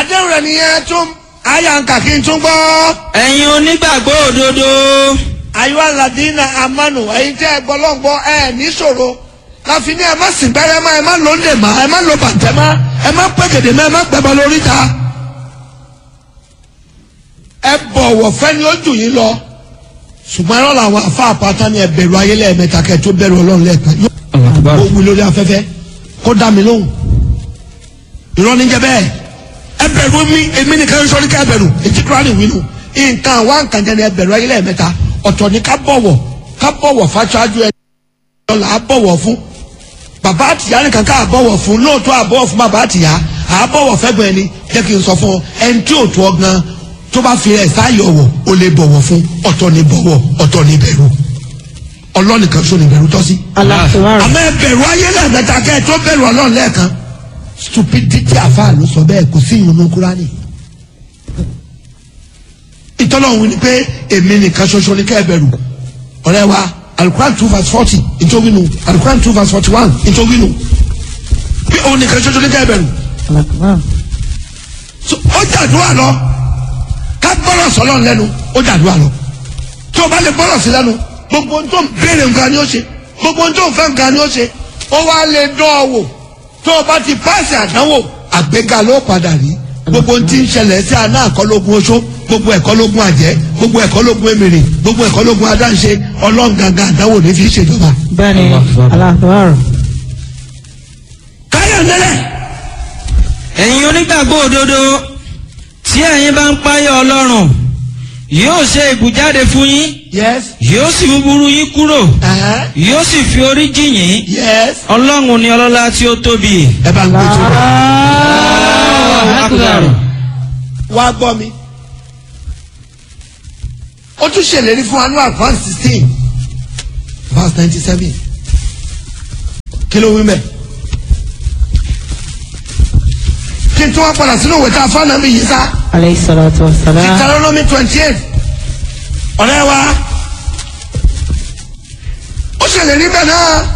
àdéhùn rẹ̀ nìyẹn tún àyà ń kà kí n tún gbọ́. ẹ̀yin onígbàgbọ́ òdodo ayọ́ aladina amanu ẹ̀yin tẹ́ ẹ gbọ́lọ́gbọ́ ẹ níṣòro láfi ní ẹ má sìn gbẹ́rẹ́ má ẹ má lò lè má ẹ má lò bàtẹ́ má ẹ má pẹ́gẹ̀dẹ̀ má ẹ má gbẹ́bọ lórí ta. ẹ bọ̀wọ̀ fẹ́ni ó jù yín lọ ṣùgbọ́n ẹ̀rọ làwọn afa àpáta ni ẹ bẹ̀rù ayé lẹ́ẹ̀mẹ́ta kẹ́ ẹ tó bẹ̀rù ọlọ́run lẹ́ẹ̀kan yóò ó wí lórí afẹ́fẹ́ kó dá mi lóhùn irọ́ ní jẹ́ bẹ́ẹ̀ ẹ bẹ̀rù mi èmi nìkan ń sọ ní ká ẹ bẹ̀rù ètí kúránì wí nù nǹkan wá nǹkan jẹ́ ni ẹ bẹ̀rù ayé lẹ́ẹ̀mẹ́ta ọ̀tọ̀ ni ká bọ̀wọ̀ ká bọ̀wọ̀ fáṣáájú ẹ lọ́la á bọ̀wọ̀ fún bàbá àtìyá nìkan ká àbọ̀wọ̀ fún lóòótọ́ àbọ̀wọ̀ fún bàbá àtìyá àbọ̀wọ̀ fẹ́gbọ̀n ẹni jẹ́ kí n sọ fún ọ ẹni tí ò tó ọ gan tó bá fi ẹ̀ sáyọ̀ wọ̀ ó lè bọ̀wọ̀ fún ọ̀tọ̀ ni bọ̀wọ̀ ọ̀tọ̀ ni bẹ̀rù ọlọ́nìkan ṣó ni bẹ̀rù tọ́ sí aláṣẹwárò àmọ́ ẹ bẹ̀rù ayé lẹ́ẹ̀mẹ́ta kẹ́ ẹ tó bẹ̀rù ọlọ́run lẹ́ẹ̀kan stupidity àfáà ló sọ bẹ́ẹ̀ kò sí ìyọnu kúránì ìtọ́lọ́run wí ni pé èmi nìkan ṣoṣo ni kẹ́ ẹ bẹ̀rù ọ̀rẹ́ wa alukuran two verse forty ìtòwínú alukuran two verse forty one ìtòwínú bí òun nìkan ṣoṣo ni kẹ́ ẹ bẹ̀rù aláṣẹwárò So, ó jàdúrà lọ ká gbọ́rọ̀ sọ́lọ́ lẹ́nu ó jàdúrà lọ tí o bá lè gbọ́rọ̀ sí lẹ́nu gbogbo ohun tó ń béèrè nǹkan ni ó ṣe gbogbo ohun tó ń fẹ́ nǹkan ni ó ṣe ó wá lè dán ọ wò tó o bá ti páàsì àdánwò àgbéga ló padà rí gbogbo ohun tí ń ṣẹlẹ̀ sí àná àkọlógún oṣó gbogbo ẹ̀kọ́ lógún àjẹ́ gbogbo ẹ̀kọ́ lógún èmèrè gbogbo ẹ̀kọ́ lógún adáǹṣe ọlọ́run gangan àdánwò ní fi í ṣèjọba. bẹ́ẹ̀ni aláṣẹwárò káyọ̀ nílẹ̀ ẹ̀yin onígbàgbọ́ òdodo tí ẹ̀yin bá ń páyọ̀ ọlọ́run yóò ṣe ìbùjáde fún yín yes yóò sì mú burú yín kúrò uh-huh. yóò sì fi orí jì yín yes ọlọ́run ni ọlọ́lá tí ó tóbi. ẹ bá ń gbé tó lọ. Akbar. wá gbọ́ mi. ó tún ṣèlérí fún anú advance sixteen verse ninety seven kí ló wí mẹ́. kí n tún wá padà sínú ìwé tá a fọ́nà mi yìí sá aleyhi salatu wa salam Deuteronomy twenty eight ọ̀rẹ́ wa ó ṣèlérí bẹ́ẹ̀ náà